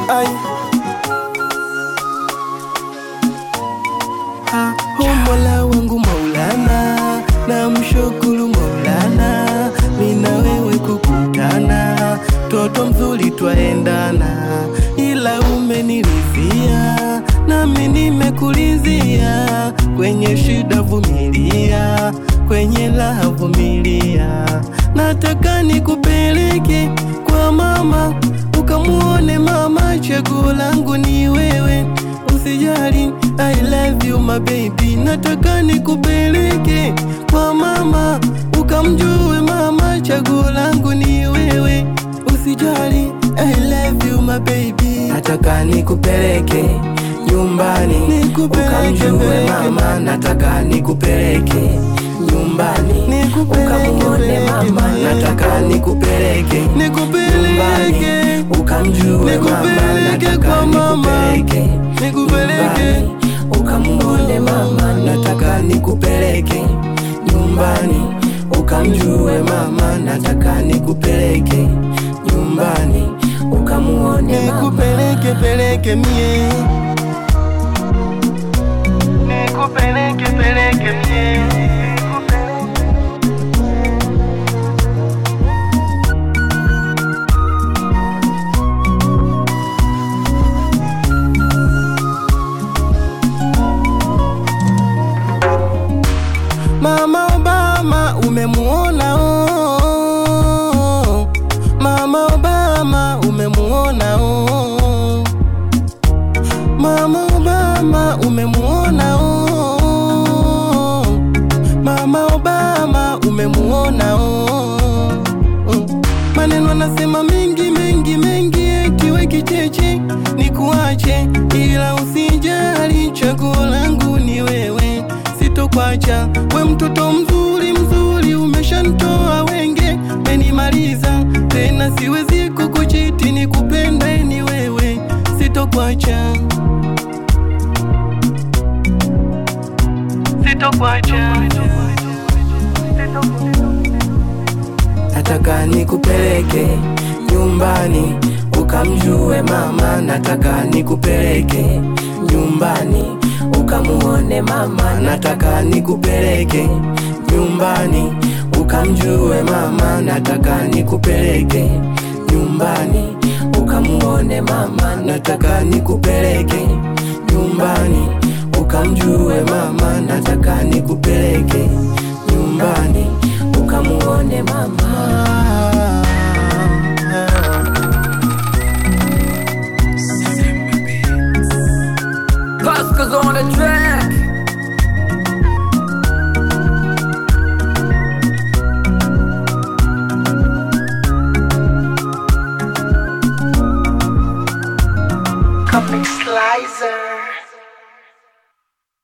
Ai. Ha, oh Mola wangu Maulana, na mshukuru Maulana, mina wewe kukutana, toto mzuri twaendana, ila umenilizia nami nimekulizia, kwenye shida vumilia, kwenye raha vumilia, nataka nikupeleke kwa mama ukamuone mama, chaguo langu ni wewe, usijali, I love you my baby, nataka nikupeleke kwa mama ukamjue mama, chaguo langu ni wewe, usijali, I love you my baby, nataka nikupeleke nyumbani Nikupeleke, ukamjue peleke. mama, nataka nikupeleke nyumbani Nikupeleke, ukamuone peleke, mama, mama. nataka nikupeleke nikupeleke nyumbani ukamjue mama, Nikupeleke nataka kwa mama. nikupeleke nikupeleke nyumbani ukamuone mama, nataka nikupeleke nyumbani ukamjue mama, nataka nikupeleke nyumbani ukamuone mama. nikupeleke peleke mie nikupeleke peleke mie Mama Obama umemuona oh. Mama Obama umemuona oh. Mama Obama umemuona oh. Mama Obama umemuona oh. Mm. Maneno anasema mengi mengi mengi, eti we kicheche ni kuache, ila usijali, chaguo langu ni wewe, sitokwacha we, mtoto mzuri mzuri, umeshantoa wenge, menimaliza tena, siwezi kukuchiti, ni kupenda ni wewe, sitokwacha, sitokwacha, nataka nikupeleke nyumbani ukamjue mama, nataka nikupeleke nyumbani ukamuone mama, nataka nikupeleke nyumbani ukamjue mama, nataka nikupeleke nyumbani ukamuone mama, nataka nikupeleke nyumbani ukamjue mama, nataka nikupeleke nyumbani ukamuone mama. Pascal's on the track. Comic Slicer.